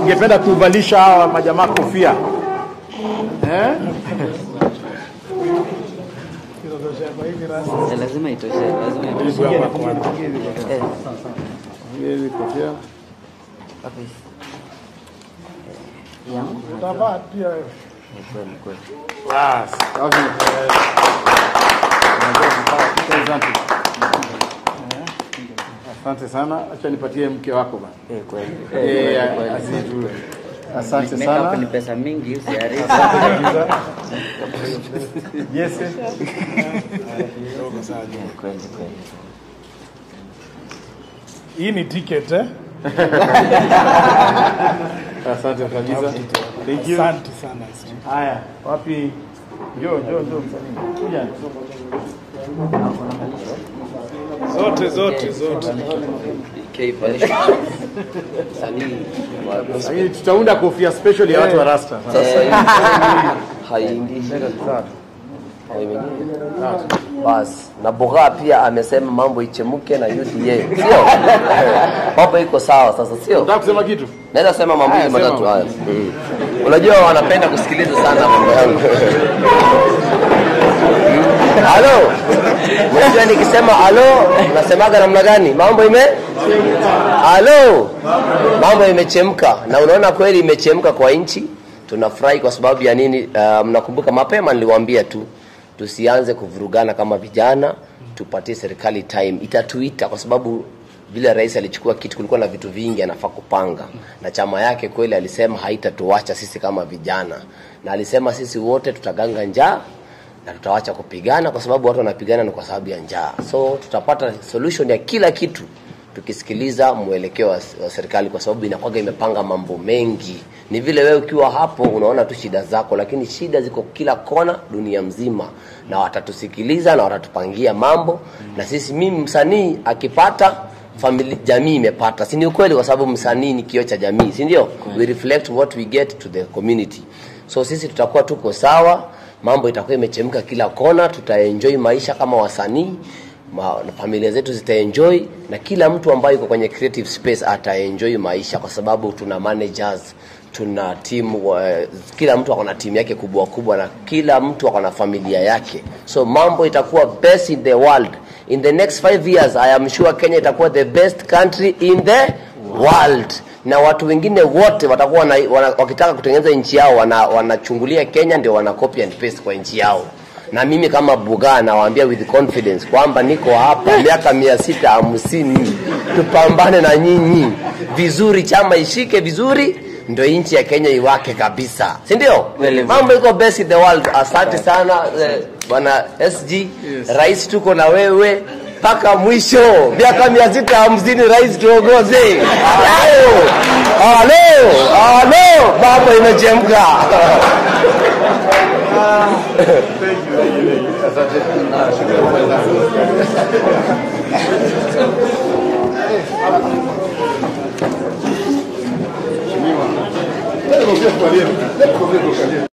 ungependa kuvalisha hawa majamaa kofia eh? Eh, lazima itoshe, lazima itoshe. Eh, Hizi kofia wapi? Eh, yangu? Ni kweli, kweli. Bas, safi. Asante. Asante sana, acha nipatie mke wako bana. Eh, kweli. Eh, Eh, kweli. asitu. Asante Makeup sana. ni pesa mingi, usiharibu. Yes. Eh, kweli, kweli. Hii ni ticket eh? Asante kabisa. Thank you. Asante sana. Haya, wapi? Njoo, njoo, njoo msanii. Kuja. Zote zote zote. Lakini tutaunda kofia special ya watu wa Rasta. Sasa hii haingii Haimeingia. basi na Bugha pia amesema mambo ichemuke na UDA sio mambo iko sawa sasa sio Unataka kusema kitu? naweza sema mambo Haya, matatu sema. haya Mm. unajua wanapenda kusikiliza sana mambo yangu halo unajua nikisema halo unasemaga namna gani mambo ime halo mambo imechemka na unaona kweli imechemka kwa nchi tunafurahi kwa sababu ya nini uh, mnakumbuka mapema niliwaambia tu tusianze kuvurugana kama vijana tupatie serikali time itatuita kwa sababu vile rais alichukua kitu kulikuwa na vitu vingi anafaa kupanga na chama yake kweli alisema haitatuacha sisi kama vijana na alisema sisi wote tutaganga njaa na tutawacha kupigana kwa sababu watu wanapigana ni kwa sababu ya njaa so tutapata solution ya kila kitu tukisikiliza mwelekeo wa, wa serikali kwa sababu inakwaga imepanga mambo mengi ni vile wewe ukiwa hapo unaona tu shida zako lakini shida ziko kila kona dunia mzima na watatusikiliza na watatupangia mambo na sisi mimi msanii akipata famili, jamii imepata si ni ukweli kwa sababu msanii ni kioo cha jamii si ndio we reflect what we get to the community so sisi tutakuwa tuko sawa mambo itakuwa imechemka kila kona tutaenjoy maisha kama wasanii ma, na familia zetu zitaenjoy na kila mtu ambaye yuko kwenye creative space ataenjoy maisha kwa sababu tuna managers tuna timu uh, kila mtu ako na timu yake kubwa kubwa na kila mtu ako na familia yake so mambo itakuwa best in the world in the next five years i am sure kenya itakuwa the best country in the world na watu wengine wote watakuwa wana, wana, wakitaka kutengeneza nchi yao wana- wanachungulia kenya ndio wana copy and paste kwa nchi yao na mimi kama bugaa nawaambia with confidence kwamba niko hapa miaka mia sita hamsini tupambane na nyinyi vizuri chama ishike vizuri ndo nchi ya kenya iwake kabisa si ndio mambo iko best in the world asante sana eh, bwana sg yes. rais tuko na wewe mpaka mwisho miaka mia sita hamsini rais tuongoze Halo, halo halo mambo imechemka Leta kofia tukalie. Leta kofia tukalie.